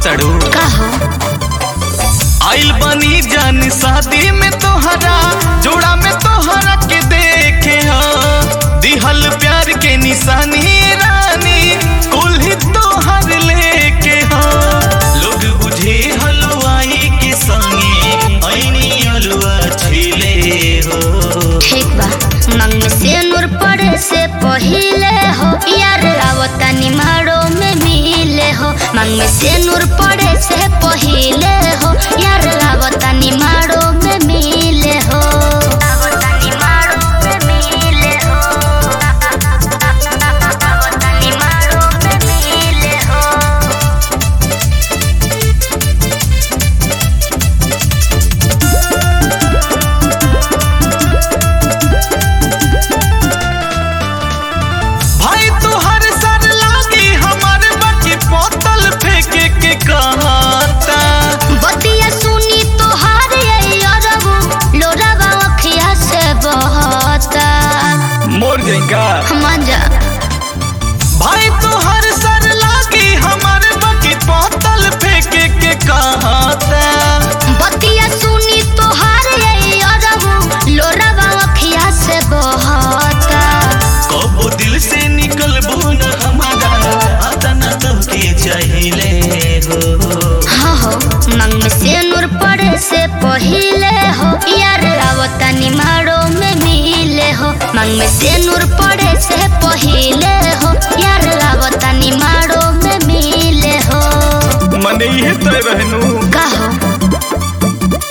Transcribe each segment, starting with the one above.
तड़ू का हो आइल बनी जान शादी में तोहरा जोड़ा में तोहरा के देखे हो दिहल प्यार के निशानी रानी कुल ही तोहर लेके हो लोग बुझे हलवाई के संगे ऐनी हलवा छिले हो ठीक बा मंग में से नूर पड़े से पहिले हो यार आवता निमाड़ो में मिले हो मंग में से नूर पड़े से पहिले हो यार आवता निमाड़ो में मिले हो आवता निमाड़ो में मिले हो आवता निमाड़ो में मिले हो भाई तोहर सर लागी हमारे बाकी बोतल फेंके के कहता बतिया सुनी तोहार ये अरबू लोरावा अखिया से बहता मोर जाएगा मजा भाई तोहर सर लागी हमारे बाकी बोतल फेंके के कहता बतिया सुनी तोहार ये अरबू लोरावा अखिया से बहता कबो दिल से निकलबो न हमारा आता न तो के चाहिए हो हाँ हो मंग में से नूर पड़े से पहिले हो यार आवता निमाड़ो में मिले हो मंग में से नूर पड़े से पहिले हो यार आवता निमाड़ो में मिले हो मने ये तो रहनू का हो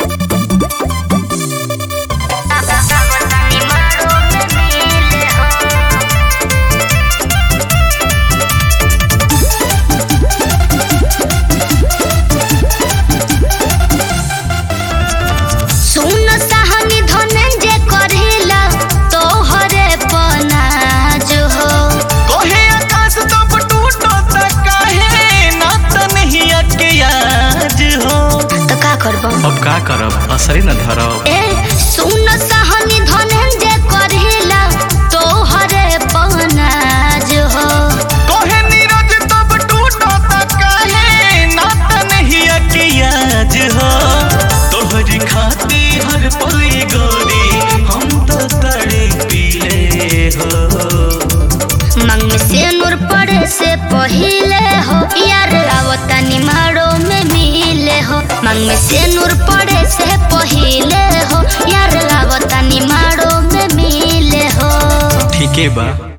सुन सहानी धनंजय करेला तोहरे पनाज हो कोहे आकाश तब टूटो त काहे ना त नहीं के आज हो तो का करबो अब का करब असरी न धरब ए सुन सहानी धनंजय करेला तोहरे पनाज हो कोहे नीरज तब टूटो त काहे ना त नहीं के आज हो तोहरी खाती हर पल गोरी हम तो तड़े पीले हो मंग में से नूर पड़े से पहिले हो यार आवता निमाड़ो में मिले हो मंग में से नूर पड़े से पहिले हो यार आवता निमाड़ो में मिले हो ठीके बा